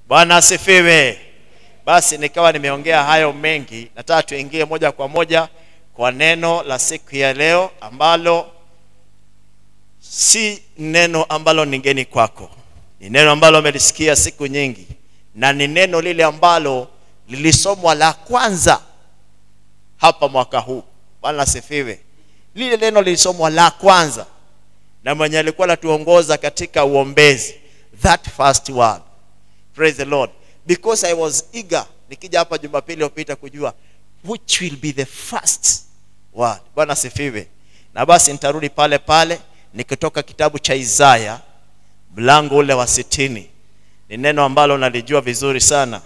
bwana asifiwe basi nikawa nimeongea hayo mengi nataka tuingie moja kwa moja kwa neno la siku ya leo ambalo si neno ambalo ni ngeni kwako ni neno ambalo umelisikia siku nyingi na ni neno lile ambalo lilisomwa la kwanza hapa mwaka huu bwana asifiwe lile neno lilisomwa la kwanza na mwenye alikuwa anatuongoza katika uombezi that first word praise the lord because i was eager nikija hapa jumapili iliyopita kujua which will be the first word bwana asifiwe na basi nitarudi pale pale nikitoka kitabu cha isaya mlango ule wa sitini ni neno ambalo nalijua vizuri sana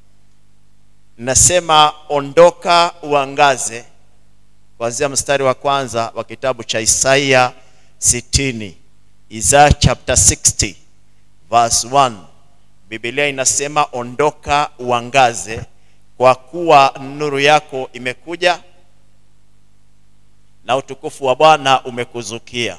nasema ondoka uangaze kuanzia mstari wa kwanza wa kitabu cha isaia 60 isaya chapter 60 verse 1 biblia inasema ondoka uangaze kwa kuwa nuru yako imekuja na utukufu wa bwana umekuzukia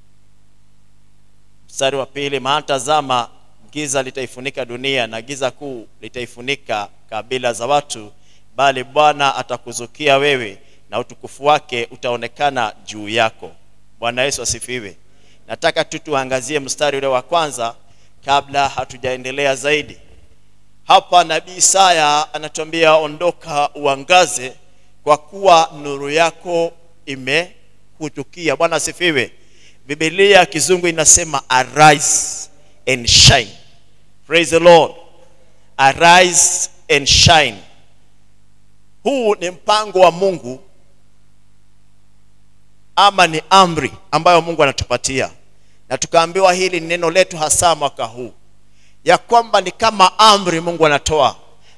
mstari wa pili maana tazama giza litaifunika dunia na giza kuu litaifunika kabila za watu bali bwana atakuzukia wewe na utukufu wake utaonekana juu yako bwana yesu asifiwe nataka tu tuangazie mstari ule wa kwanza kabla hatujaendelea zaidi hapa nabii isaya anatuambia ondoka uangaze kwa kuwa nuru yako imekutukia bwana asifiwe bibilia kizungu inasema arise and shine praise the lord arise and shine huu ni mpango wa mungu ama ni amri ambayo mungu anatupatia na tukaambiwa hili ni neno letu hasa mwaka huu ya kwamba ni kama amri mungu anatoa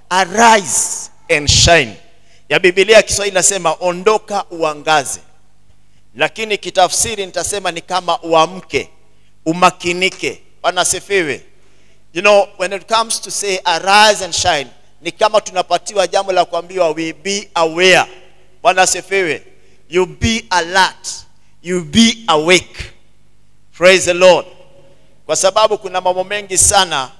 arise and shine ya bibilia ya kiswahili inasema ondoka uangaze lakini kitafsiri nitasema ni kama uamke umakinike bwana asifiwe you know when it comes to say arise and shine ni kama tunapatiwa jambo la kuambiwa we be aware bwana asifiwe you be alert you be awake praise the lord kwa sababu kuna mambo mengi sana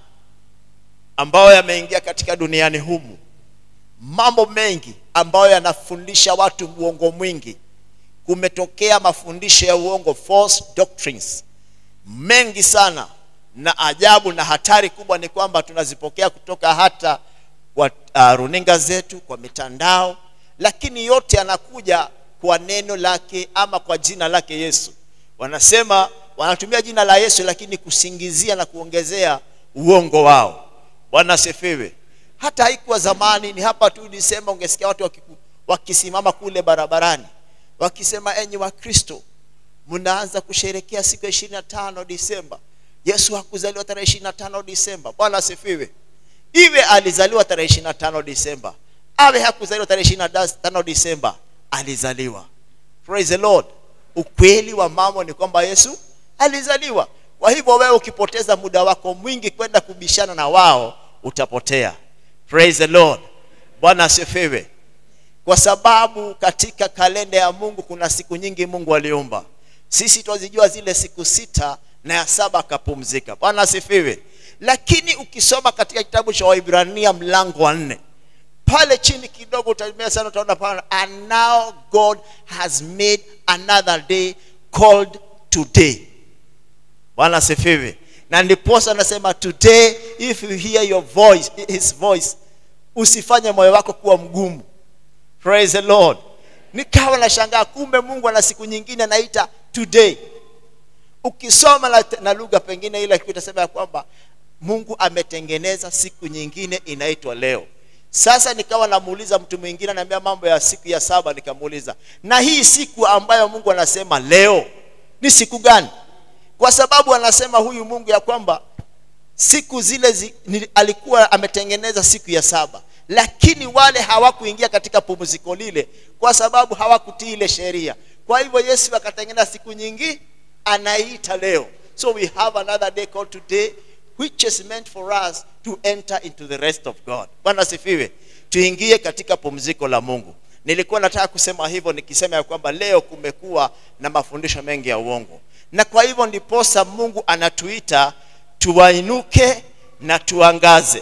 ambayo yameingia katika duniani humu mambo mengi ambayo yanafundisha watu uongo mwingi kumetokea mafundisho ya uongo false doctrines mengi sana na ajabu na hatari kubwa ni kwamba tunazipokea kutoka hata kwa uh, runinga zetu kwa mitandao lakini yote yanakuja kwa neno lake ama kwa jina lake yesu wanasema wanatumia jina la yesu lakini kusingizia na kuongezea uongo wao bwana asifiwe hata haikuwa zamani ni hapa tu disemba ungesikia watu wakiku, wakisimama kule barabarani wakisema enyi wakristo mnaanza kusherekea siku ya ishirini na tano disemba yesu hakuzaliwa tarehe ishirini na tano disemba bwana asifiwe iwe alizaliwa tarehe ishirini na tano disemba awe hakuzaliwa tarehe ishirini na tano disemba alizaliwa praise the lord ukweli wa mambo ni kwamba yesu alizaliwa kwa hivyo wewe ukipoteza muda wako mwingi kwenda kubishana na wao utapotea praise the lord bwana asifiwe kwa sababu katika kalenda ya mungu kuna siku nyingi mungu aliumba sisi twazijua zile siku sita na ya saba akapumzika bwana asifiwe lakini ukisoma katika kitabu cha waibrania mlango wa nne pale chini kidogo utaemea sana utaona pale and now god has made another day called today bwana asifiwe na ndiposa anasema today if you hear your voice his voice usifanye moyo wako kuwa mgumu praise the lord nikawa nashangaa kumbe mungu ana siku nyingine anaita today ukisoma na, na lugha pengine ile itasema ya kwamba mungu ametengeneza siku nyingine inaitwa leo sasa nikawa namuuliza mtu mwingine anaambia mambo ya siku ya saba nikamuuliza na hii siku ambayo mungu anasema leo ni siku gani kwa sababu anasema huyu mungu ya kwamba siku zile zi, ni, alikuwa ametengeneza siku ya saba lakini wale hawakuingia katika pumziko lile kwa sababu hawakutii ile sheria kwa hivyo yesu akatengeneza siku nyingi anaita leo so we have another day called today which is meant for us to enter into the rest of god bwana asifiwe tuingie katika pumziko la mungu nilikuwa nataka kusema hivyo nikisema ya kwamba leo kumekuwa na mafundisho mengi ya uongo na kwa hivyo ndiposa mungu anatuita tuwainuke na tuangaze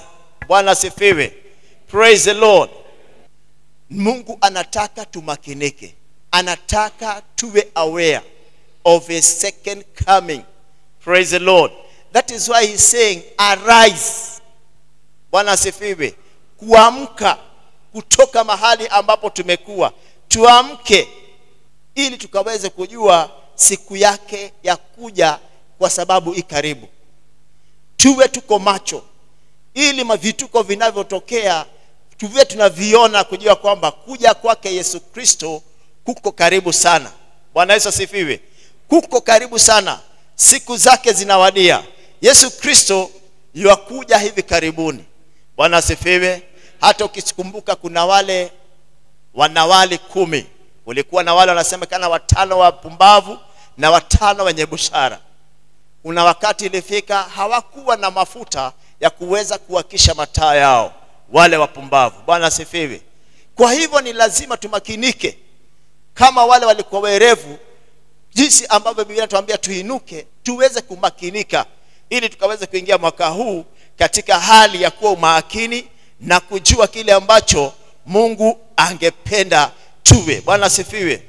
bwana asifiwe praise the lord mungu anataka tumakinike anataka tuwe aware of a second coming praise the lord that is why he's saying arise bwana asifiwe kuamka kutoka mahali ambapo tumekuwa tuamke ili tukaweze kujua siku yake ya kuja kwa sababu i karibu tuwe tuko macho ili mavituko vinavyotokea tuwe tunaviona kujua kwamba kuja kwake yesu kristo kuko karibu sana bwana yesu asifiwe kuko karibu sana siku zake zinawadia yesu kristo yuakuja hivi karibuni bwana asifiwe hata ukikumbuka kuna wale wanawali kumi ulikuwa na wale wanasemekana watano wapumbavu na watano wenye busara kuna wakati ilifika hawakuwa na mafuta ya kuweza kuwakisha mataa yao wale wapumbavu bwana asifiwe kwa hivyo ni lazima tumakinike kama wale walikuwa werevu jinsi ambavyo biblia inatuambia tuinuke tuweze kumakinika ili tukaweze kuingia mwaka huu katika hali ya kuwa umakini na kujua kile ambacho mungu angependa tuwe bwana asifiwe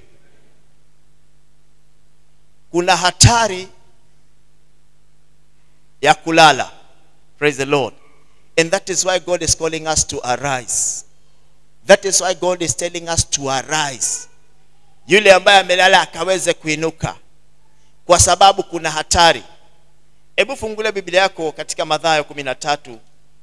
kuna hatari ya kulala praise the lord and that is why god is calling us to arise that is why god is telling us to arise yule ambaye amelala akaweze kuinuka kwa sababu kuna hatari hebu fungulia biblia yako katika madhayo 13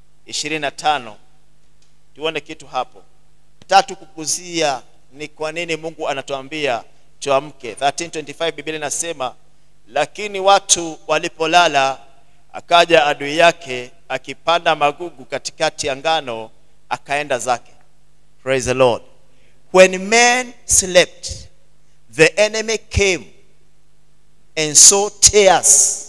25 tuone kitu hapo tatu kukuzia ni kwa nini mungu anatuambia tuamke 1325 biblia inasema lakini watu walipolala akaja adui yake akipanda magugu katikati ya ngano akaenda zake praise the lord when men slept the enemy came and saw tears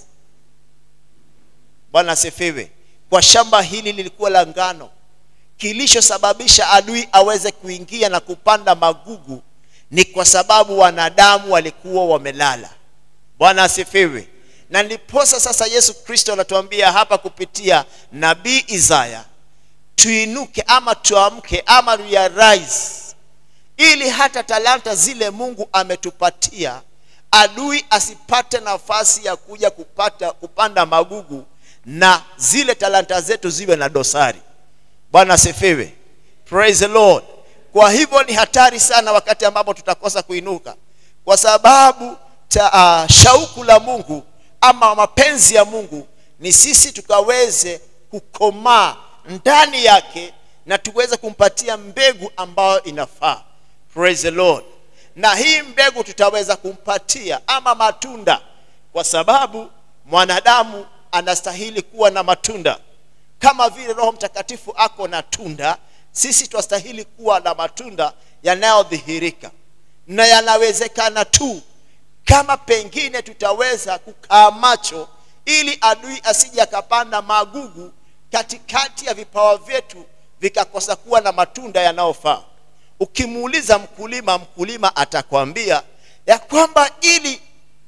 bwana asifiwe kwa shamba hili lilikuwa la ngano kilichosababisha adui aweze kuingia na kupanda magugu ni kwa sababu wanadamu walikuwa wamelala bwana asifiwe na ndiposa sasa yesu kristo anatuambia hapa kupitia nabii isaya tuinuke ama tuamke ama realize ili hata talanta zile mungu ametupatia adui asipate nafasi ya kuja kupata kupanda magugu na zile talanta zetu ziwe na dosari bwana asifiwe praise the lord kwa hivyo ni hatari sana wakati ambapo tutakosa kuinuka kwa sababu ta, uh, shauku la mungu ama mapenzi ya mungu ni sisi tukaweze kukomaa ndani yake na tuweze kumpatia mbegu ambayo inafaa praise the lord na hii mbegu tutaweza kumpatia ama matunda kwa sababu mwanadamu anastahili kuwa na matunda kama vile roho mtakatifu ako na tunda sisi twastahili kuwa na matunda yanayodhihirika na yanawezekana tu kama pengine tutaweza kukaa macho ili adui asije akapanda magugu katikati ya vipawa vyetu vikakosa kuwa na matunda yanayofaa ukimuuliza mkulima mkulima atakwambia ya kwamba ili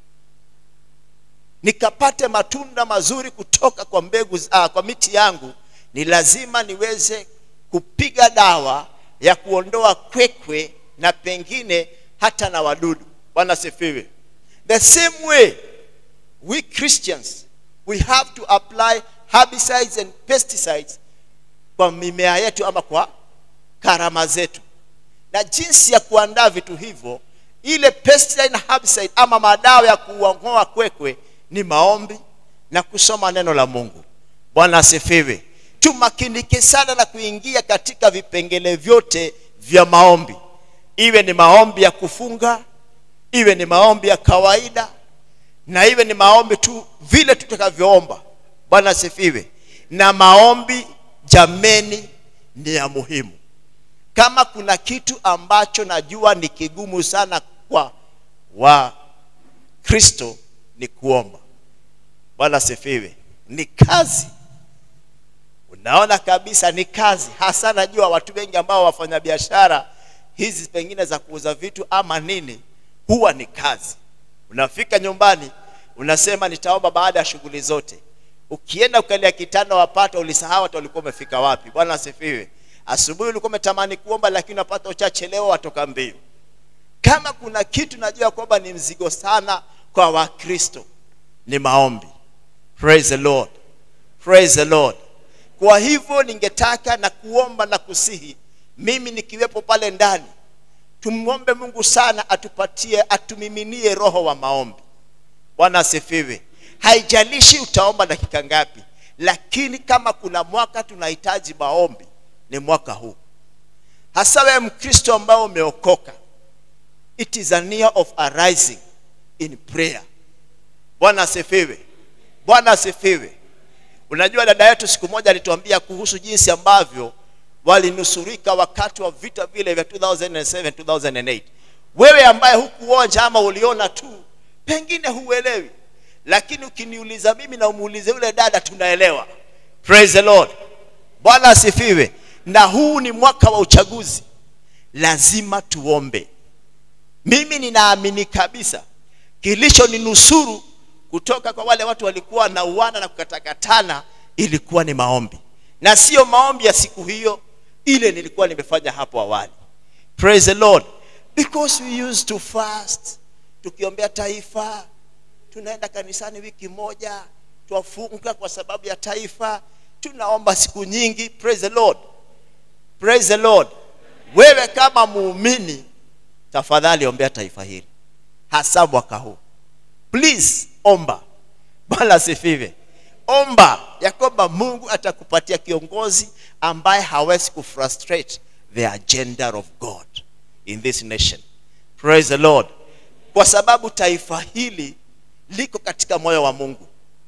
nikapate matunda mazuri kutoka kwa mbegu uh, kwa miti yangu ni lazima niweze kupiga dawa ya kuondoa kwekwe na pengine hata na wadudu bwana sifiwe the same way we christians we have to apply herbicides and pesticides kwa mimea yetu ama kwa karama zetu na jinsi ya kuandaa vitu hivyo ile pesticide na herbicide ama madawa ya kuongoa kwekwe ni maombi na kusoma neno la mungu bwana asifiwe tumakinike sana na kuingia katika vipengele vyote vya maombi iwe ni maombi ya kufunga iwe ni maombi ya kawaida na iwe ni maombi tu vile tutakavyoomba bwana asifiwe na maombi jameni ni ya muhimu kama kuna kitu ambacho najua ni kigumu sana kwa wakristo ni kuomba bwana asifiwe ni kazi unaona kabisa ni kazi hasa najua watu wengi ambao wafanya biashara hizi pengine za kuuza vitu ama nini huwa ni kazi unafika nyumbani unasema nitaomba baada ya shughuli zote ukienda ukalia kitanda wapata ulisahau hata ulikuwa umefika wapi bwana asifiwe asubuhi ulikuwa umetamani kuomba lakini unapata uchachelewa watoka mbio kama kuna kitu najua kwamba ni mzigo sana kwa wakristo ni maombi praise the lord praise the lord kwa hivyo ningetaka na kuomba na kusihi mimi nikiwepo pale ndani tumwombe mungu sana atupatie atumiminie roho wa maombi bwana asifiwe haijalishi utaomba dakika ngapi lakini kama kuna mwaka tunahitaji maombi ni mwaka huu hasa wewe mkristo ambao umeokoka it is a near of arising in prayer bwana asifiwe bwana asifiwe unajua dada yetu siku moja alituambia kuhusu jinsi ambavyo walinusurika wakati wa vita vile vya 2007 2008 wewe ambaye hukuonja ama uliona tu pengine huelewi lakini ukiniuliza mimi na umuulize yule dada tunaelewa praise the lord bwana asifiwe na huu ni mwaka wa uchaguzi lazima tuombe mimi ninaamini kabisa kilichoninusuru kutoka kwa wale watu walikuwa na uana na kukatakatana ilikuwa ni maombi na sio maombi ya siku hiyo ile nilikuwa nimefanya hapo awali praise the lord because we used to fast tukiombea taifa tunaenda kanisani wiki moja twafunga kwa sababu ya taifa tunaomba siku nyingi praise the lord praise the lord wewe kama muumini tafadhali ombea taifa hili hasa mwaka huu please omba bwana asifiwe omba ya kwamba mungu atakupatia kiongozi ambaye hawezi kufrustrate the agenda of god in this nation praise the lord kwa sababu taifa hili liko katika moyo wa mungu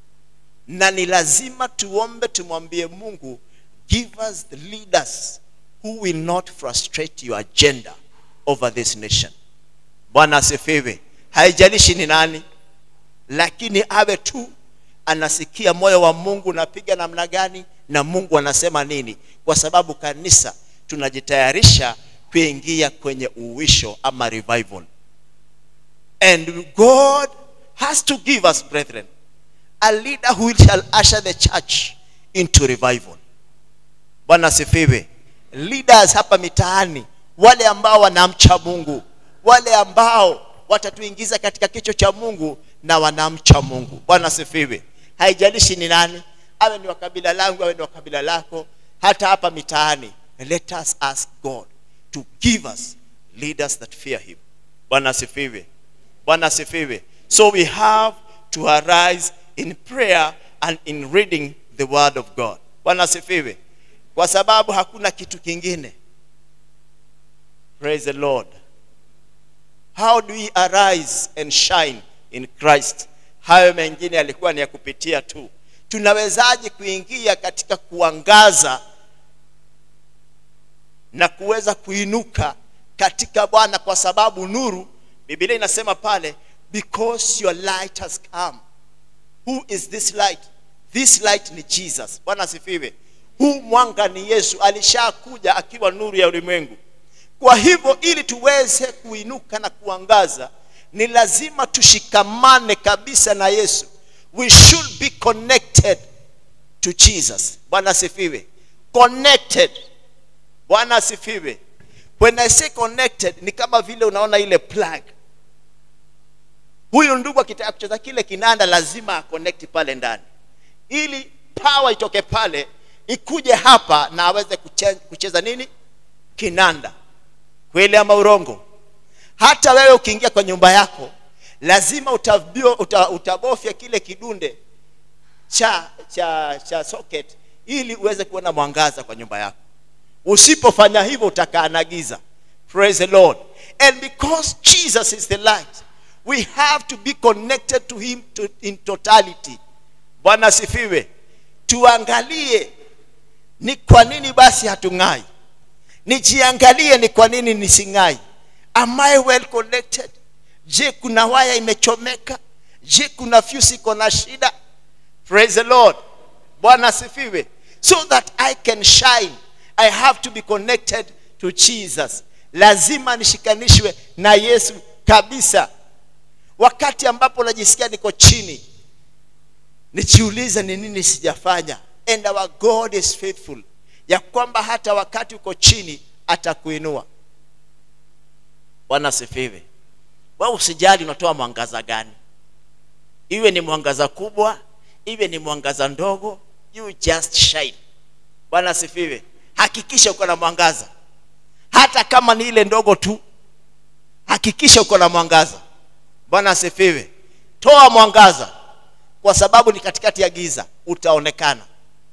na ni lazima tuombe tumwambie mungu give us the leaders who will not frustrate your agenda over this nation bwana asifiwe haijalishi ni nani lakini awe tu anasikia moyo wa mungu unapiga namna gani na mungu anasema nini kwa sababu kanisa tunajitayarisha kuingia kwenye uwisho ama revival and god has to give us brethren a leader who shall usher the church into revival bwana asifiwe leaders hapa mitaani wale ambao wanamcha mungu wale ambao watatuingiza katika kicho cha mungu na wanamcha mungu bwana asifiwe haijalishi ni nani awe ni wa kabila langu awe ni wa kabila lako hata hapa mitaani let us ask god to give us leaders that fear him bwana asifiwe bwana asifiwe so we have to arise in prayer and in reading the word of god bwana asifiwe kwa sababu hakuna kitu kingine praise the lord how do we arise and shine in christ hayo mengine yalikuwa ni ya kupitia tu tunawezaje kuingia katika kuangaza na kuweza kuinuka katika bwana kwa sababu nuru biblia inasema pale because your light has come who is this light this light ni jesus bwana asifiwe huu mwanga ni yesu alishakuja akiwa nuru ya ulimwengu kwa hivyo ili tuweze kuinuka na kuangaza ni lazima tushikamane kabisa na yesu we should be connected to jesus bwana asifiwe connected bwana asifiwe when i say connected ni kama vile unaona ile plug huyu ndugu akitaka kucheza kile kinanda lazima aconnect pale ndani ili power itoke pale ikuje hapa na aweze kucheza, kucheza nini kinanda kweli ama urongo hata wewe ukiingia kwa nyumba yako lazima utabio, uta, utabofya kile kidunde cha cha cha socket ili uweze kuona mwangaza kwa nyumba yako usipofanya hivyo utakaa giza praise the lord and because jesus is the light we have to be connected to him to, in totality bwana asifiwe tuangalie ni kwa nini basi hatung'ai nijiangalie ni kwa nini nising'ai am i well connected je kuna waya imechomeka je kuna fuse iko na shida praise the lord bwana asifiwe so that i can shine i have to be connected to jesus lazima nishikanishwe na yesu kabisa wakati ambapo najisikia niko chini nijiulize ni nini sijafanya and our god is faithful ya kwamba hata wakati uko chini atakuinua bwana asifiwe wewe usijali unatoa mwangaza gani iwe ni mwangaza kubwa iwe ni mwangaza ndogo you just shine bwana asifiwe hakikisha uko na mwangaza hata kama ni ile ndogo tu hakikisha uko na mwangaza bwana asifiwe toa mwangaza kwa sababu ni katikati ya giza utaonekana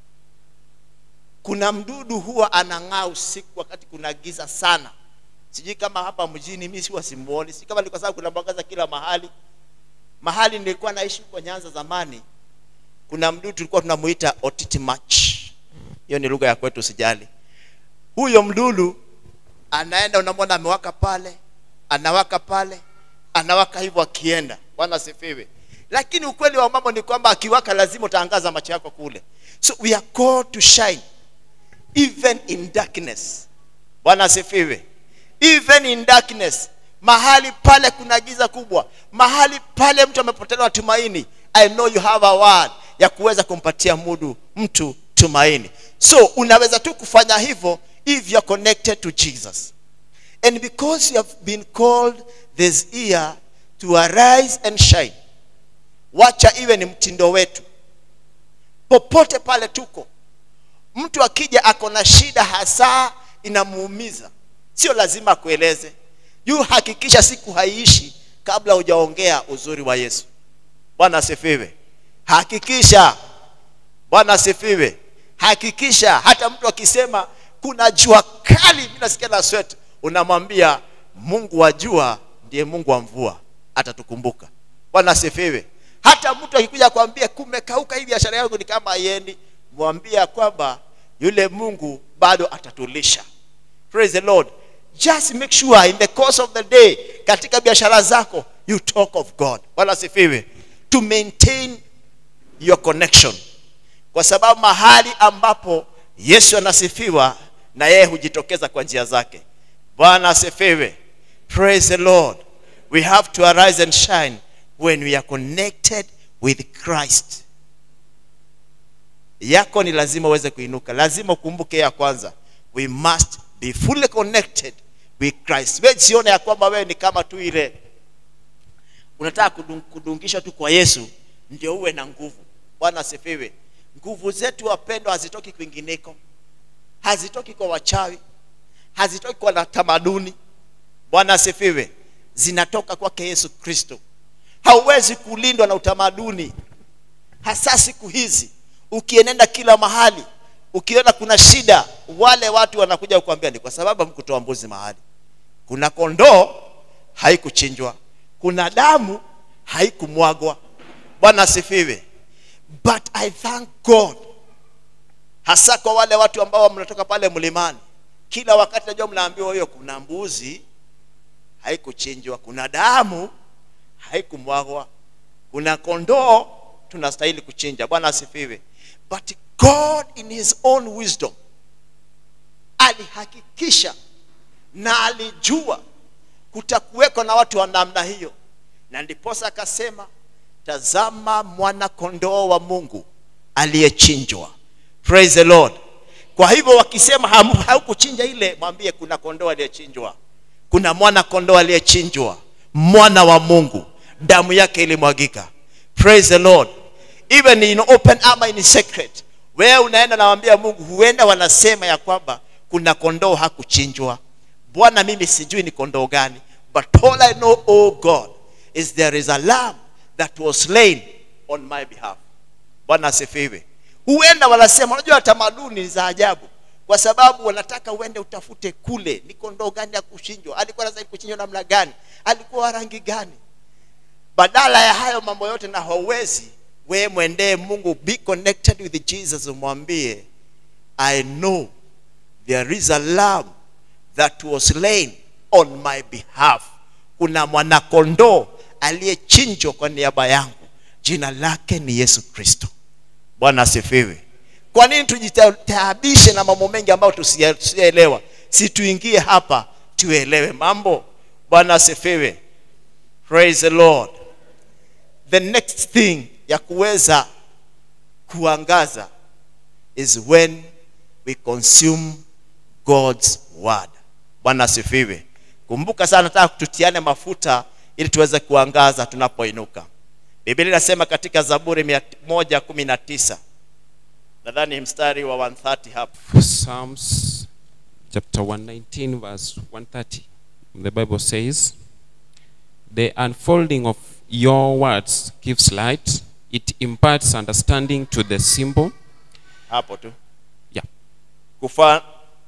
kuna mdudu huwa anang'aa usiku wakati kuna giza sana sijui kama hapa mjini mi siwa simuoni si kama ni kwa sababu kuna mwangaza kila mahali mahali nilikuwa naishi huko nyanza zamani kuna mdudu tulikuwa tunamuita otitimach hiyo ni lugha ya kwetu sijali huyo mdudu anaenda unamwona amewaka pale anawaka pale anawaka hivyo akienda bwana asifiwe lakini ukweli wa mambo ni kwamba akiwaka lazima utaangaza macho yako kule so we are called to shine even in darkness bwana asifiwe even in darkness mahali pale kuna giza kubwa mahali pale mtu amepotelewa tumaini i know you have a word ya kuweza kumpatia mudu mtu tumaini so unaweza tu kufanya hivyo if you're connected to jesus and because you have been called this year to arise and shine wacha iwe ni mtindo wetu popote pale tuko mtu akija ako na shida hasa inamuumiza sio lazima akueleze yu hakikisha siku haiishi kabla hujaongea uzuri wa yesu bwana asifiwe hakikisha bwana asifiwe hakikisha hata mtu akisema kuna jua kali mi nasikia na swet unamwambia mungu wa jua ndiye mungu wa mvua atatukumbuka bwana asifiwe hata mtu akikuja kwambia kumekauka hii biashara yangu ni kama haiendi mwambia kwamba yule mungu bado atatulisha praise the lord just make sure in the course of the day katika biashara zako you talk of god bwana asifiwe to maintain your connection kwa sababu mahali ambapo yesu anasifiwa na yeye hujitokeza kwa njia zake bwana asifiwe praise the lord we have to arise and shine when we are connected with christ yako ni lazima uweze kuinuka lazima ukumbuke ya kwanza we must be fully connected with christ we sione ya kwamba wewe ni kama tu ile unataka kudung, kudungisha tu kwa yesu ndio uwe na nguvu bwana asifiwe nguvu zetu wapendwa hazitoki kwingineko hazitoki kwa wachawi hazitoki kwa tamaduni bwana asifiwe zinatoka kwake yesu kristo hauwezi kulindwa na utamaduni hasa siku hizi ukienenda kila mahali ukiona kuna shida wale watu wanakuja kukwambia ni kwa sababu hamkutoa mbuzi mahali kuna kondoo haikuchinjwa kuna damu haikumwagwa bwana asifiwe but i thank god hasa kwa wale watu ambao mnatoka pale mlimani kila wakati najua mnaambiwa hiyo kuna mbuzi haikuchinjwa kuna damu haikumwagwa kuna kondoo tunastahili kuchinja bwana asifiwe but god in his own wisdom alihakikisha na alijua kutakuweko na watu wa namna hiyo na ndiposa akasema tazama mwana kondoo wa mungu aliyechinjwa praise the lord kwa hivyo wakisema haukuchinja ile mwambie kuna kondoo aliyechinjwa kuna mwana kondoo aliyechinjwa mwana wa mungu damu yake ilimwagika praise the lord even in open ama in secret wewe unaenda nawambia mungu huenda wanasema ya kwamba kuna kondoo hakuchinjwa bwana mimi sijui ni kondoo gani but all i know oh god is there is a lamb that was slain on my behalf bwana asifiwe huenda wanasema unajua tamaduni za ajabu kwa sababu wanataka uende utafute kule ni kondoo gani ya kuchinjwa alikuwa anastahili kuchinjwa namna gani alikuwa wa rangi gani badala ya hayo mambo yote na hauwezi wewe mwendee mungu be connected with jesus umwambie i know there is a lamb that was slain on my behalf kuna mwanakondoo aliyechinjwa kwa niaba yangu jina lake ni yesu kristo bwana asifiwe kwa nini tujitaabishe na mambo mengi ambayo tusiyaelewa si tuingie hapa tuelewe mambo bwana asifiwe praise the lord the next thing ya kuweza kuangaza is when we consume god's word bwana asifiwe kumbuka sana nataka tutiane mafuta ili tuweze kuangaza tunapoinuka biblia inasema katika zaburi mia moja kumi na tisa nadhani mstari wa 130 hapo Psalms chapter 119, verse 130. The Bible says, The unfolding of your words gives light, it imparts understanding to the simple. hapo tu Yeah. Kufa,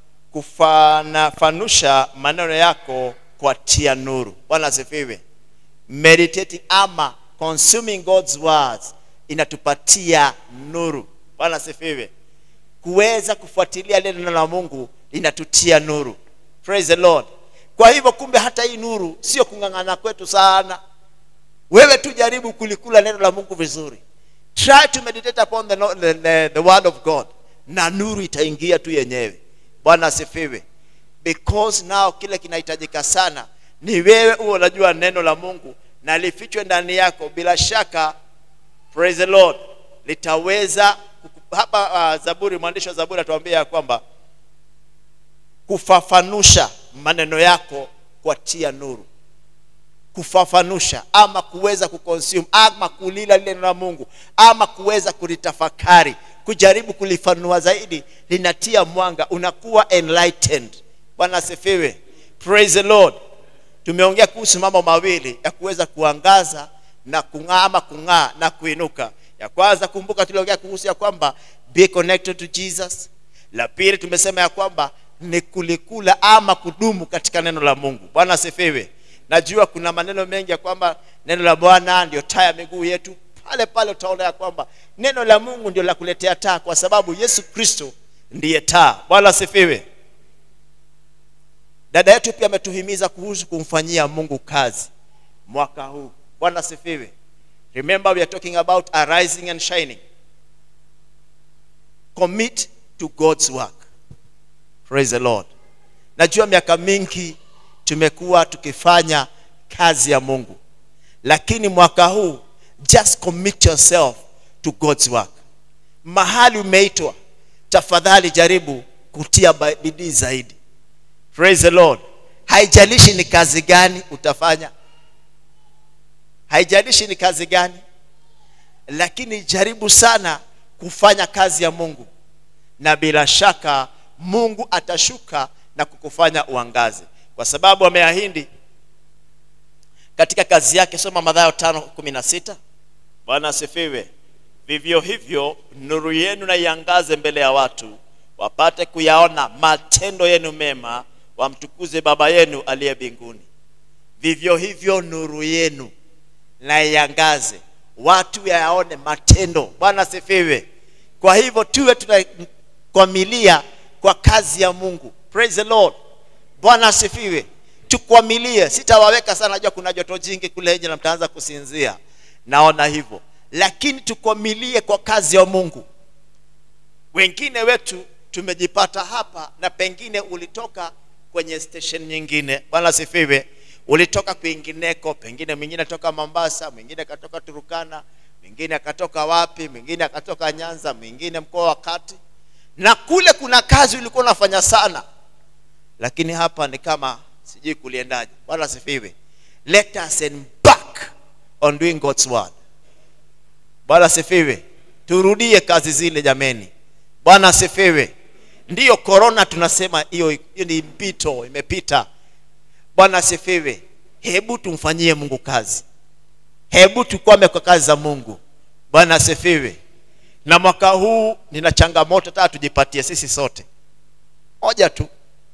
kufanafanusha maneno yako kwa tia nuru bwana asifiwe meditating ama consuming god's words inatupatia nuru bwana asifiwe kuweza kufuatilia neno la mungu linatutia nuru praise the lord kwa hivyo kumbe hata hii nuru sio kung'ang'ana kwetu sana wewe tu jaribu kulikula neno la mungu vizuri try to meditate upon the, no- the, the, the word of god na nuru itaingia tu yenyewe bwana asifiwe because now kile kinahitajika sana ni wewe huo unajua neno la mungu na lifichwe ndani yako bila shaka praise the lord litaweza kuku- hapa uh, zaburi mwandishi wa zaburi atuambia ya kwamba kufafanusha maneno yako kwa tia nuru kufafanusha ama kuweza kuconsume ama kulila lile neno la mungu ama kuweza kulitafakari kujaribu kulifanua zaidi linatia mwanga unakuwa enlightened bwana asifiwe praise the lord tumeongea kuhusu mambo mawili ya kuweza kuangaza na kung'aa ama kung'aa na kuinuka ya kwanza kumbuka tuliongea kuhusu ya kwamba be connected to jesus la pili tumesema ya kwamba ni kulikula ama kudumu katika neno la mungu bwana asifiwe najua kuna maneno mengi ya kwamba neno la bwana ndio taa ya miguu yetu pale pale utaona ya kwamba neno la mungu ndio la kuletea taa kwa sababu yesu kristo ndiye taa bwana asifiwe dada yetu pia ametuhimiza kuhusu kumfanyia mungu kazi mwaka huu bwana asifiwe remember we are talking about arising and shining commit to god's work praise the lord najua miaka mingi tumekuwa tukifanya kazi ya mungu lakini mwaka huu just commit yourself to god's work mahali umeitwa tafadhali jaribu kutia ba- bidii zaidi praise the lord haijalishi ni kazi gani utafanya haijalishi ni kazi gani lakini jaribu sana kufanya kazi ya mungu na bila shaka mungu atashuka na kukufanya uangaze kwa sababu ameahidi katika kazi yake soma madhayo tano kumi na sita bwana asifiwe vivyo hivyo nuru yenu na iangaze mbele ya watu wapate kuyaona matendo yenu mema wamtukuze baba yenu aliye mbinguni vivyo hivyo nuru yenu na iangaze watu yayaone matendo bwana asifiwe kwa hivyo tuwe tunakwamilia kwa kazi ya mungu praise the lord bwana asifiwe tukwamilie sitawaweka sana najua kuna joto jingi kule nje na mtaanza kusinzia naona hivyo lakini tukwamilie kwa kazi ya mungu wengine wetu tumejipata hapa na pengine ulitoka kwenye station nyingine bwana asifiwe ulitoka kwingineko pengine mwingine toka mombasa mwingine akatoka turukana mwingine akatoka wapi mwingine akatoka nyanza mwingine mkoa wa kati na kule kuna kazi ulikuwa unafanya sana lakini hapa ni kama sijui kuliendaje bwana asifiwe let us embark on doing god's word bwana asifiwe turudie kazi zile jameni bwana asifiwe ndiyo korona tunasema hiyo hiyo ni mpito imepita bwana asifiwe hebu tumfanyie mungu kazi hebu tukwame kwa kazi za mungu bwana asifiwe na mwaka huu nina changamoto taa tujipatie sisi sote moja tu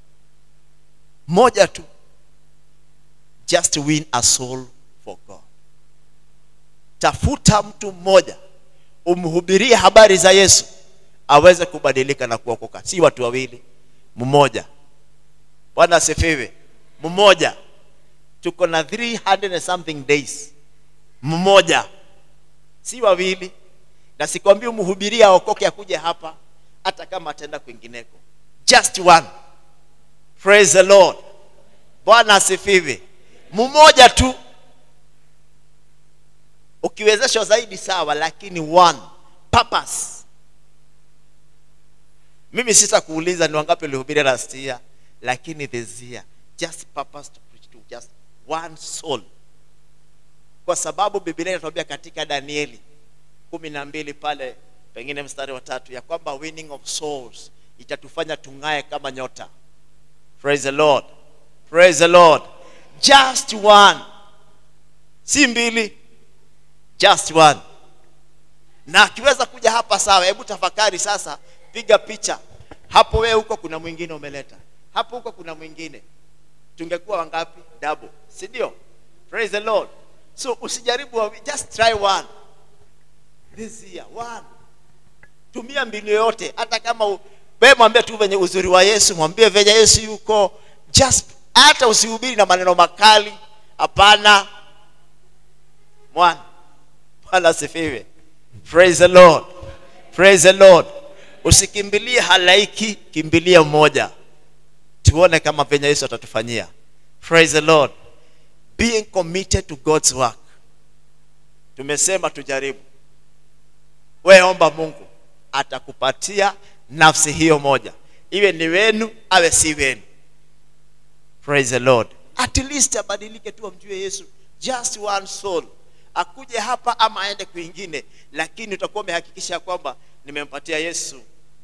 moja tu just win a soul for god tafuta mtu mmoja umhubirie habari za yesu aweze kubadilika na kuokoka si watu wawili mmoja bwana asifiwe mmoja tuko na 300 and something days mmoja si wawili na sikwambii umhubirie aokoke akuje hapa hata kama ataenda kwingineko just one praise the lord bwana asifiwe mmoja tu ukiwezeshwa zaidi sawa lakini one purpose mimi sitakuuliza ni wangapi ulihubiri last year lakini this year just purpose to preach to just one soul kwa sababu biblia inatuambia katika danieli kumi na mbili pale pengine mstari wa tatu ya kwamba winning of souls itatufanya tung'ae kama nyota praise the lord praise the lord just one si mbili just one na akiweza kuja hapa sawa hebu tafakari sasa piga picha hapo wewe huko kuna mwingine umeleta hapo huko kuna mwingine tungekuwa wangapi double si ndio praise the lord so usijaribu wawi- just try one this year one tumia mbinu yoyote hata kama u- wewe mwambie tu venye uzuri wa yesu mwambie venye yesu yuko just hata usihubiri na maneno makali hapana mwana bwana asifiwe praise the lord praise the lord usikimbilie halaiki kimbilia mmoja tuone kama venye yesu atatufanyia praise the lord being committed to god's work tumesema tujaribu we omba mungu atakupatia nafsi hiyo moja iwe ni wenu awe si wenu praise the lord at least abadilike tu amjue yesu just one soul akuje hapa ama aende kwingine lakini utakuwa umehakikisha kwamba nimempatia yesu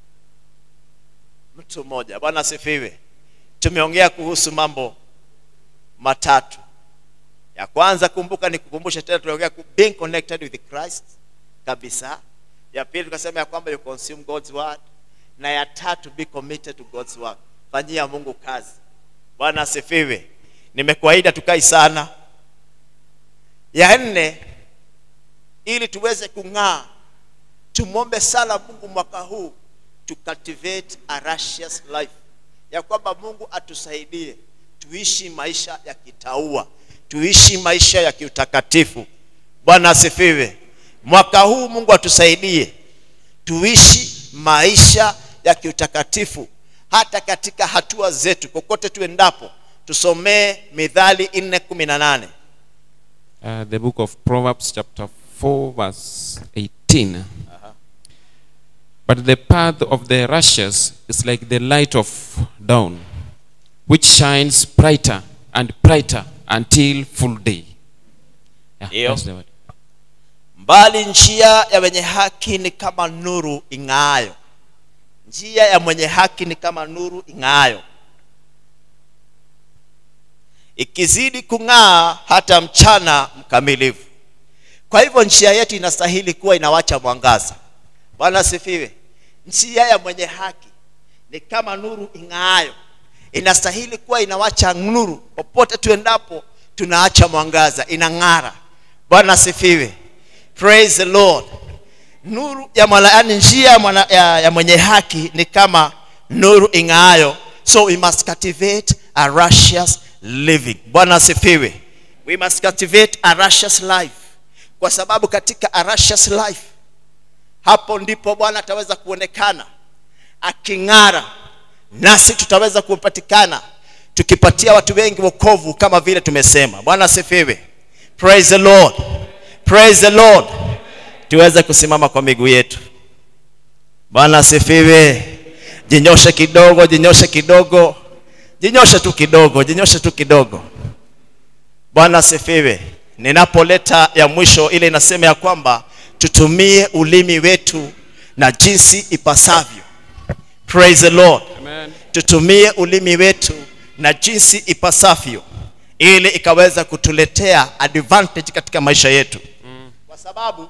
mtu mmoja bwana asifiwe tumeongea kuhusu mambo matatu ya kwanza kumbuka ni kukumbusha tena tuliongea ku- being connected with christ kabisa ya pili tukasema ya kwamba you consume god's word na ya tatu be committed to god's work fanyia mungu kazi bwana asifiwe nimekuahidi tukai sana ya nne ili tuweze kung'aa tumwombe sana mungu mwaka huu to cultivate a righteous life ya kwamba mungu atusaidie tuishi maisha ya kitaua tuishi maisha ya kiutakatifu bwana asifiwe mwaka huu mungu atusaidie tuishi maisha ya kiutakatifu hata katika hatua zetu kokote tuendapo tusomee midhali 418 Uh, the book of Proverbs, chapter 4, verse 18. But the path of the righteous is like the light of dawn, which shines brighter and brighter until full day. Yeah, Ndio. that's the word. mbali njia ya wenye haki ni kama nuru ing'aayo njia ya mwenye haki ni kama nuru ing'aayo ikizidi kung'aa hata mchana mkamilifu kwa hivyo njia yetu inastahili kuwa inawacha mwangaza bwana asifiwe njia ya mwenye haki ni kama nuru ing'aayo inastahili kuwa inawacha nuru popote tuendapo tunaacha mwangaza inang'ara bwana asifiwe praise the lord nuru ya mwana, yani njia ya, mwana, ya, ya mwenye haki ni kama nuru ing'aayo so we must cultivate a righteous living bwana asifiwe we must cultivate a righteous life kwa sababu katika a righteous life hapo ndipo bwana ataweza kuonekana aking'ara nasi tutaweza kupatikana tukipatia watu wengi wokovu kama vile tumesema bwana asifiwe praise the lord praise the lord tuweze kusimama kwa miguu yetu bwana asifiwe jinyoshe kidogo jinyoshe kidogo jinyoshe tu kidogo jinyoshe tu kidogo bwana asifiwe ninapoleta ya mwisho ile inasema ya kwamba tutumie ulimi wetu na jinsi ipasavyo praise the lord Amen. tutumie ulimi wetu na jinsi ipasavyo ili ikaweza kutuletea advantage katika maisha yetu mm. kwa sababu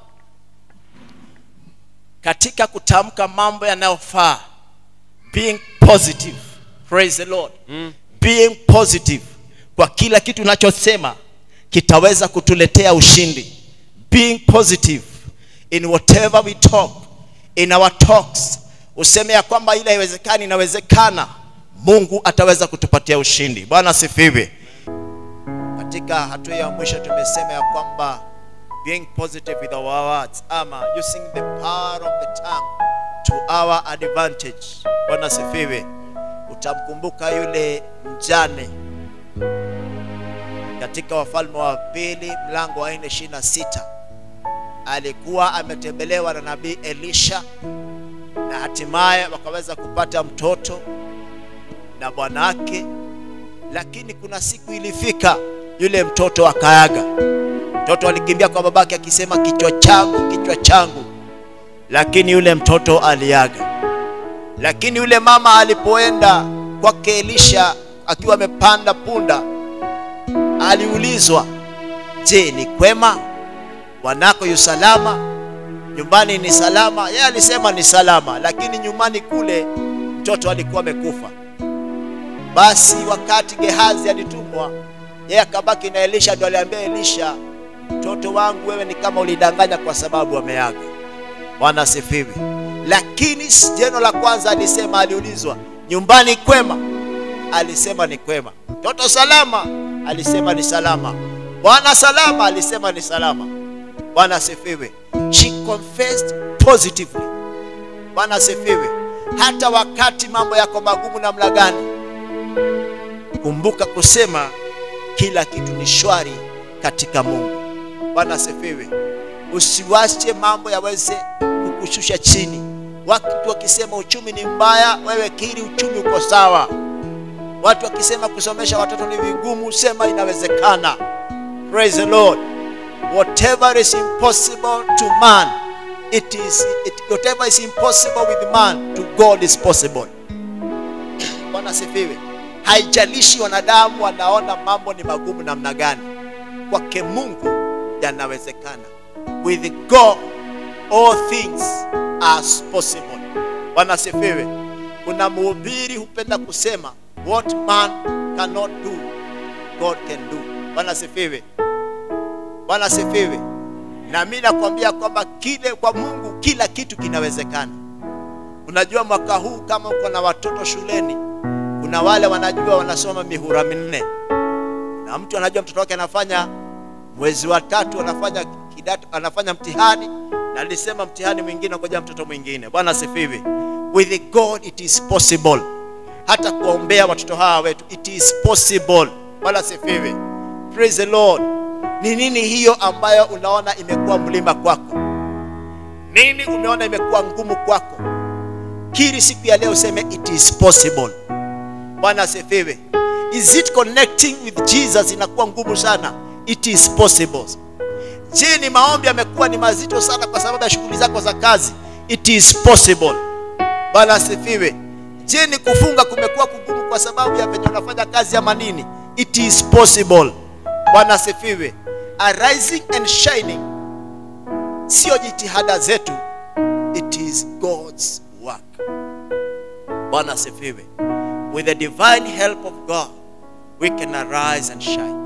katika kutamka mambo yanayofaa being positive praise the lord mm. being positive kwa kila kitu unachosema kitaweza kutuletea ushindi being positive in whatever we talk in our talks useme ya kwamba ile haiwezekani inawezekana mungu ataweza kutupatia ushindi bwana asifiwe katika hatua ya mwisho tumesema ya kwamba being positive with our words ama using the power of the tongue to our advantage bwana asifiwe utamkumbuka yule mjane katika wafalme wa pili mlango wa nne ishirini na sita alikuwa ametembelewa na nabii elisha na hatimaye wakaweza kupata mtoto na bwanake lakini kuna siku ilifika yule mtoto akaaga mtoto alikimbia kwa babake akisema kichwa changu kichwa changu lakini yule mtoto aliaga lakini yule mama alipoenda kwake elisha akiwa amepanda punda aliulizwa je ni kwema bwanako yu salama nyumbani ni salama yeye alisema ni salama lakini nyumbani kule mtoto alikuwa amekufa basi wakati gehazi alitumwa yeye akabaki na elisha ndo aliambia elisha mtoto wangu wewe ni kama ulidanganya kwa sababu ameaga bwana asifiwe lakini jeno la kwanza alisema aliulizwa nyumbani kwema alisema ni kwema mtoto salama alisema ni salama bwana salama alisema ni salama bwana asifiwe she confessed positively bwana asifiwe hata wakati mambo yako magumu namna gani kumbuka kusema kila kitu ni shwari katika mungu bwana asifiwe usiwache mambo yaweze kukushusha chini watu wakisema uchumi ni mbaya wewe kiri uchumi uko sawa watu wakisema kusomesha watoto ni vigumu sema inawezekana praise the lord whatever is impossible to man it is it, whatever is impossible with man to god is possible bwana asifiwe haijalishi wanadamu wanaona mambo ni magumu namna gani kwake mungu yanawezekana with god all things are possible bwana asifiwe kuna mhubiri hupenda kusema what man cannot do god can do bwana asifiwe bwana asifiwe na mi nakwambia kwamba kile kwa mungu kila kitu kinawezekana unajua mwaka huu kama uko na watoto shuleni kuna wale wanajua wanasoma mihura minne na mtu anajua mtoto wake anafanya mwezi wa tatu anafanya kidato anafanya mtihani na alisema mtihani mwingine ngoja mtoto mwingine bwana asifiwe with god it is possible hata kuombea watoto hawa wetu it is possible bwana asifiwe praise the lord ni nini hiyo ambayo unaona imekuwa mlima kwako nini umeona imekuwa ngumu kwako kiri siku ya leo useme it is possible bwana asifiwe is it connecting with jesus inakuwa ngumu sana it is possible je ni maombi yamekuwa ni mazito sana kwa sababu ya shughuli zako za kazi it is possible bwana asifiwe je ni kufunga kumekuwa kugumu kwa sababu ya venye unafanya kazi ama nini it is possible bwana asifiwe arising and shining sio jitihada zetu it is god's work bwana asifiwe with the divine help of god we can arise and shine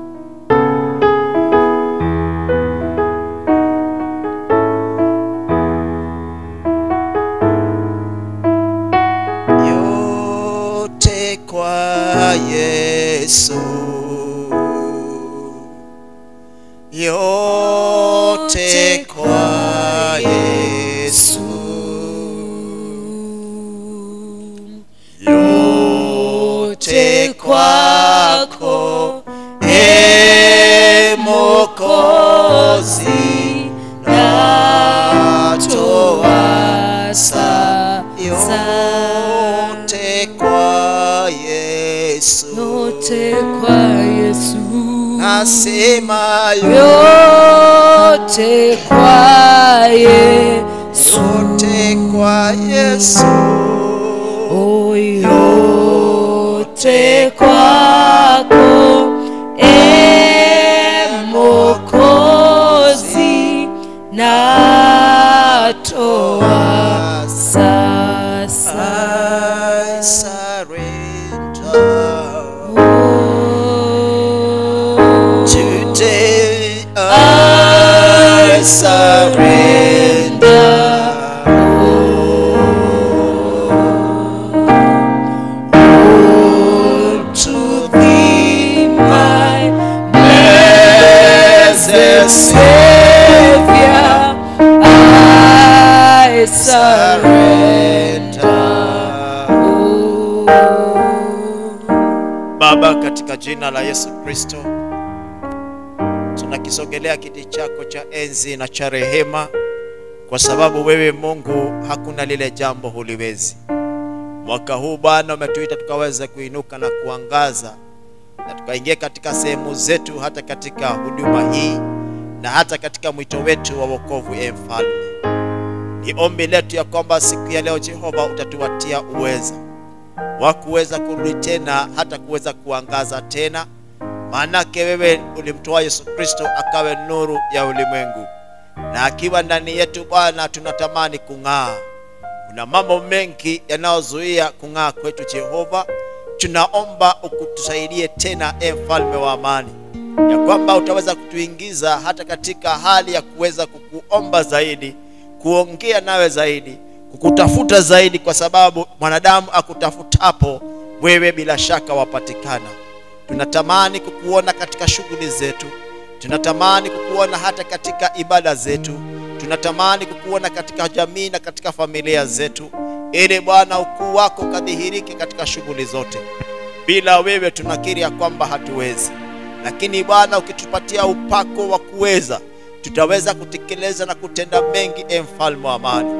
yote kwa yesu yote kwa yesu yote kwako e mokozi natoa sa yote kwa yesu yote kwa Yesu, nasema yote kwa Yesu, yote kwa yesu oh, yote kwako e Mokozi, natoa sasa I surrender oh, today I surrender to thee my blessed Savior, I surrender. Baba, katika jina la Yesu Kristo, tunakisogelea kiti chako cha enzi na cha rehema, kwa sababu wewe Mungu hakuna lile jambo huliwezi. Mwaka huu Bwana umetuita tukaweza kuinuka na kuangaza na tukaingia katika sehemu zetu, hata katika huduma hii na hata katika mwito wetu wa wokovu. E Mfalme, ni ombi letu ya kwamba siku ya leo Jehova utatuwatia uweza wa kuweza kurudi tena, hata kuweza kuangaza tena, maanake wewe ulimtoa Yesu Kristo akawe nuru ya ulimwengu, na akiwa ndani yetu Bwana tunatamani kung'aa. Kuna mambo mengi yanayozuia kung'aa kwetu Jehova, tunaomba ukutusaidie tena, e mfalme wa amani, ya kwamba utaweza kutuingiza hata katika hali ya kuweza kukuomba zaidi, kuongea nawe zaidi, kukutafuta zaidi, kwa sababu mwanadamu akutafutapo wewe bila shaka wapatikana. Tunatamani kukuona katika shughuli zetu, tunatamani kukuona hata katika ibada zetu, tunatamani kukuona katika jamii na katika familia zetu, ili Bwana ukuu wako ukadhihirike katika shughuli zote. Bila wewe tunakiri ya kwamba hatuwezi, lakini Bwana ukitupatia upako wa kuweza, tutaweza kutekeleza na kutenda mengi, e mfalme wa amani.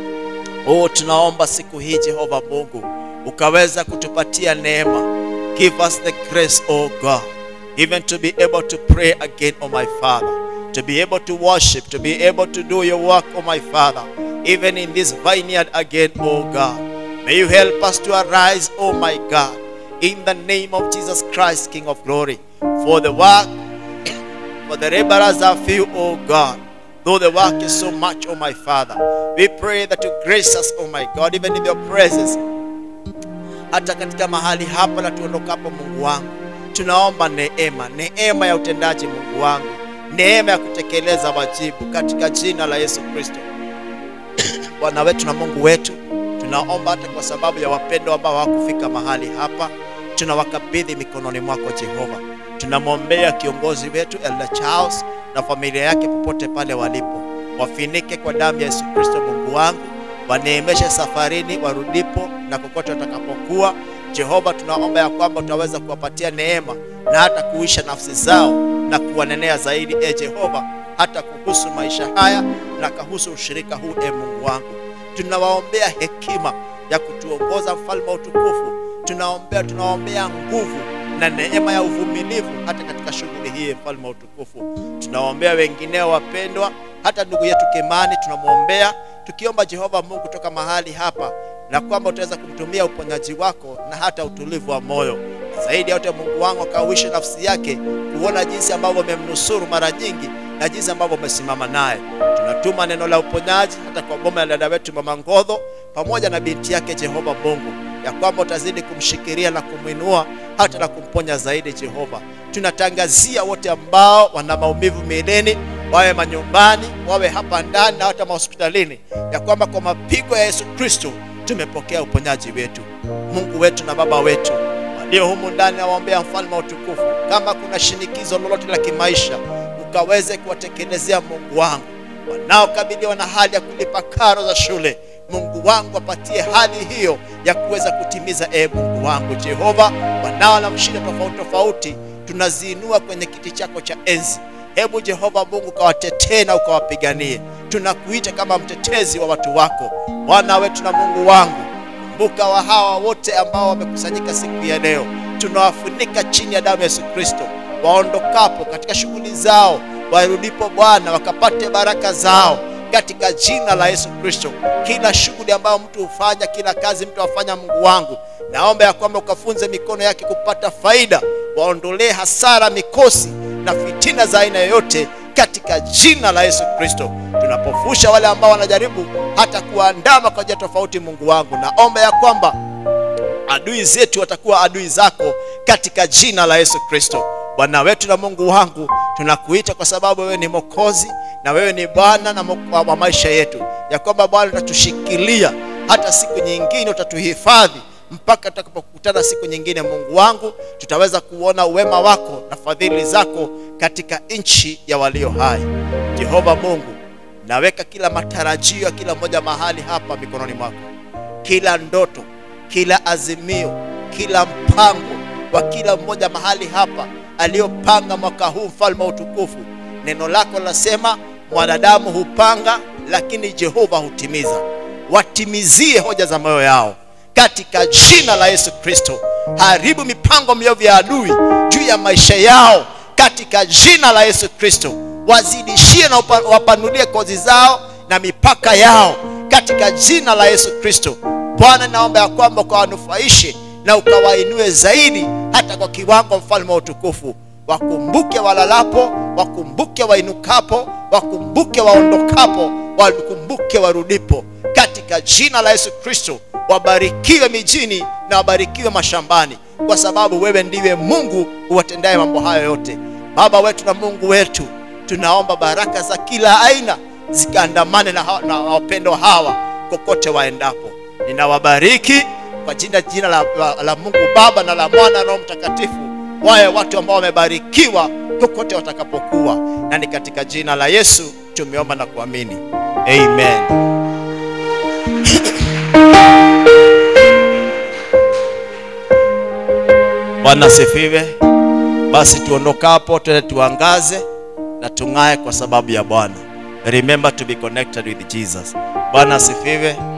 Oh, tunaomba siku hii Jehova Mungu ukaweza kutupatia neema. Give us the grace, oh God, even to be able to pray again, oh my Father, to be able to worship, to be able to do your work, oh my Father, even in this vineyard again, oh God. May you help us to arise, oh my God, in the name of Jesus Christ, King of glory. For the work, for the laborers are few, oh God. Though the work is so much, oh my Father, we pray that you grace us, oh my God, even in your presence, hata katika mahali hapa na tuondokapo, Mungu wangu, tunaomba neema, neema ya utendaji, Mungu wangu, neema ya kutekeleza wajibu katika jina la Yesu Kristo. Bwana wetu na Mungu wetu, tunaomba hata kwa sababu ya wapendwa ambao hawakufika mahali hapa, tunawakabidhi mikononi mwako Jehova. Tunamwombea kiongozi wetu Elder Charles na familia yake popote pale walipo, wafinike kwa damu ya Yesu Kristo. Mungu wangu, waneemeshe safarini warudipo na kokote watakapokuwa. Jehova, tunaomba ya kwamba utaweza kuwapatia neema na hata kuisha nafsi zao na kuwanenea zaidi, e Jehova, hata kuhusu maisha haya na kuhusu ushirika huu. E Mungu wangu, tunawaombea hekima ya kutuongoza, mfalme wa utukufu. Tunaombea, tunawaombea nguvu na neema ya uvumilivu hata katika shughuli hii, mfalme wa utukufu. Tunawaombea wengineo wapendwa, hata ndugu yetu Kimani tunamwombea, tukiomba Jehova Mungu toka mahali hapa, na kwamba utaweza kumtumia uponyaji wako na hata utulivu wa moyo, na zaidi ya yote Mungu wangu akauishe nafsi yake kuona jinsi ambavyo umemnusuru mara nyingi na jinsi ambavyo umesimama naye. Tunatuma neno la uponyaji hata kwa boma ya dada wetu Mama Ngodho pamoja na binti yake, Jehova Mungu, ya kwamba utazidi kumshikilia na kumwinua hata na kumponya zaidi. Jehova, tunatangazia wote ambao wana maumivu miilini, wawe manyumbani, wawe hapa ndani na hata mahospitalini, ya kwamba kwa mapigo ya Yesu Kristo tumepokea uponyaji wetu. Mungu wetu na Baba wetu walio humu ndani, nawaombea mfalme wa utukufu, kama kuna shinikizo lolote la kimaisha, ukaweze kuwatekelezea Mungu wangu, wanaokabiliwa na hali ya kulipa karo za shule Mungu wangu apatie hali hiyo ya kuweza kutimiza. E Mungu wangu Jehova, wanao na mshinda tofauti tofauti, tunaziinua kwenye kiti chako cha enzi. Hebu Jehova Mungu ukawatetee na ukawapiganie. Tunakuita kama mtetezi wa watu wako, Bwana wetu na Mungu wangu. Kumbuka wa hawa wote ambao wamekusanyika siku ya leo, tunawafunika chini ya damu ya Yesu Kristo, waondokapo katika shughuli zao, warudipo Bwana wakapate baraka zao katika jina la Yesu Kristo. Kila shughuli ambayo mtu hufanya, kila kazi mtu afanya, Mungu wangu, naomba ya kwamba ukafunze mikono yake kupata faida, waondolee hasara, mikosi na fitina za aina yoyote katika jina la Yesu Kristo. Tunapofusha wale ambao wanajaribu hata kuandama kwa njia tofauti, Mungu wangu, naomba ya kwamba adui zetu watakuwa adui zako katika jina la Yesu Kristo. Bwana wetu na Mungu wangu, tunakuita kwa sababu wewe ni Mwokozi na wewe ni Bwana na wa maisha yetu, ya kwamba Bwana utatushikilia hata siku nyingine, utatuhifadhi mpaka tutakapokutana siku nyingine. Mungu wangu, tutaweza kuona uwema wako na fadhili zako katika nchi ya walio hai. Jehova Mungu, naweka kila matarajio ya kila mmoja mahali hapa mikononi mwako, kila ndoto, kila azimio, kila mpango wa kila mmoja mahali hapa aliyopanga mwaka huu, mfalme wa utukufu. Neno lako lasema mwanadamu hupanga lakini jehova hutimiza watimizie hoja za moyo yao katika jina la yesu kristo haribu mipango miovu ya adui juu ya maisha yao katika jina la yesu kristo wazidishie na upa- wapanulie kozi zao na mipaka yao katika jina la yesu kristo bwana naomba ya kwamba ukawanufaishe na ukawainue zaidi hata kwa kiwango mfalme wa utukufu wakumbuke walalapo wakumbuke wainukapo wakumbuke waondokapo wakumbuke warudipo katika jina la yesu kristo wabarikiwe mijini na wabarikiwe mashambani kwa sababu wewe ndiwe mungu uwatendaye mambo hayo yote baba wetu na mungu wetu tunaomba baraka za kila aina zikaandamane na, hawa- na wapendwa hawa kokote waendapo ninawabariki kwa jina jina la, la, la mungu baba na la mwana na roho mtakatifu wawe watu ambao wamebarikiwa kokote watakapokuwa na ni katika jina la yesu tumeomba na kuamini amen bwana asifiwe basi tuondokapo twende tuangaze na tung'ae kwa sababu ya bwana remember to be connected with jesus bwana asifiwe